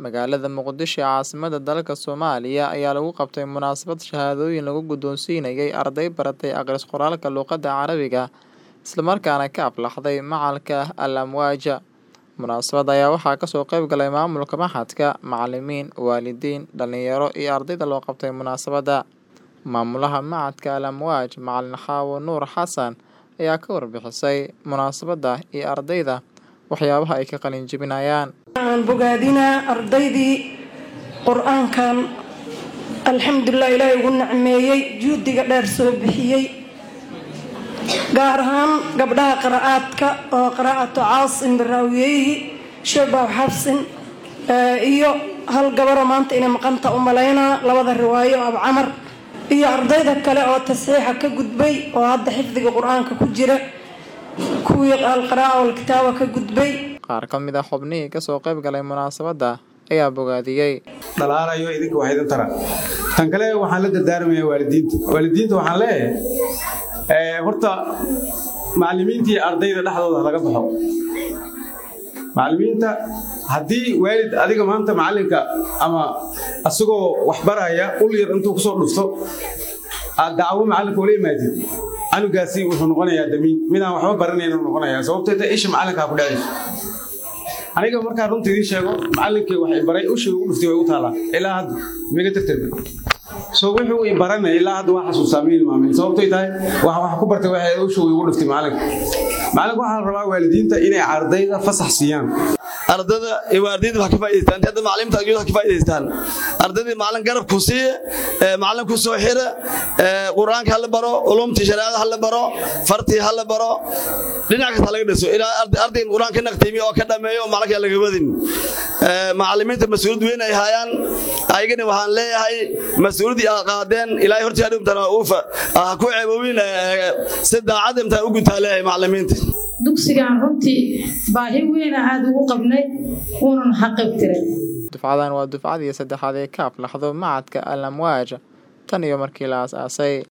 magaalada muqdisho ee caasimada dalka soomaaliya ayaa lagu qabtay munaasabad shahaadooyin lagu guddoonsiinayay arday baratay akhris qoraalka luqadda carabiga islamarkaana ka aflaxday macalka al amwaaja munaasabadda ayaa waxaa kasoo qayb galay maamulka maxadka macalimiin waalidiin dhalinyaro iyo ardayda loo qabtay munaasabadda maamulaha macadka al amwaaj macalin xaawo nuur xasan ayaa ka warbixisay munaasabadda iyo ardayda waxyaabaha ay ka qalin jebinayaan aan bogaadinaa ardaydii qur-aankan alxamdulilah ilaahay ugu nacmeeyey juhdiga dheer soo bixiyey gaar ahaan gabdhaha qira'aadka oo qiraa'atu caasim biraawiyeyhi shabaw xabsin iyo hal gabaroo maanta inay maqanta u malaynaa labada riwaayo ab camar iyo ardayda kale oo tasxiixa ka gudbay oo hadda xifdiga qur-aanka ku jira kuwii alqira'a walkitaaba ka gudbay qaar ka mid a xubnihii kasoo qayb galay munaasabadda ayaa bogaadiyey dhalaalayo idinka wax idin tara tan kale waxaan la dardaarmayaa waalidiinta waalidiinta waxaan leeyahay horta macallimiintii ardayda dhexdooda laga baxo macallimiinta haddii waalid adiga maanta macallinka ama asagoo wax baraya ul yar intuu kusoo dhufto aad dacwo macallinka ula imaadid canugaasi wuxuu noqonayaa damiin midaan waxba baranayn noqonayaa sababteeta isha macallinkaa ku dhacayso aniga markaa runta idiin sheego macallinkii wax i baray ushii ugu dhuftay way u taalaa ilaa hadda miga tirtirma so wuxuu i baranay ilaa hadda waa xasuusaa ma ilmaamin sababtay tahay wax wax ku bartay waxay ushii igu dhuftay macallinka macallinka waxaa la rabaa waalidiinta inay ardayda fasax siiyaan ardada waalidiinta wax ka faa'iidaystaan hadda macalimiinta ajooda wax ka faa'iidaystaan ardaydii macallin garab ku siiye macallin ku soo xira qur-aanka hala baro ulumtii shareecada hala baro fartii hala baro dhinac kasta laga dhiso ilaa ardayga qur-aanka naqtiimi oo ka dhameeyo oo macallinka laga wadin macallimiinta mas-uuliyad weyn ay hayaan ayagana waxaan leeyahay mas-uuliyaddii aad qaadeen ilaahay hortii adhimtana uufa ha ku ceeboobin si daacad imtaan u gutaa leeyahay macallimiinta dugsigan runtii baahi weyna aada ugu qabnay uunan xaqibtiray dufcadan waa dufcadii saddexaad ee ka aflaxdo macadka al amwaaj tan iyo markii la aas-aasay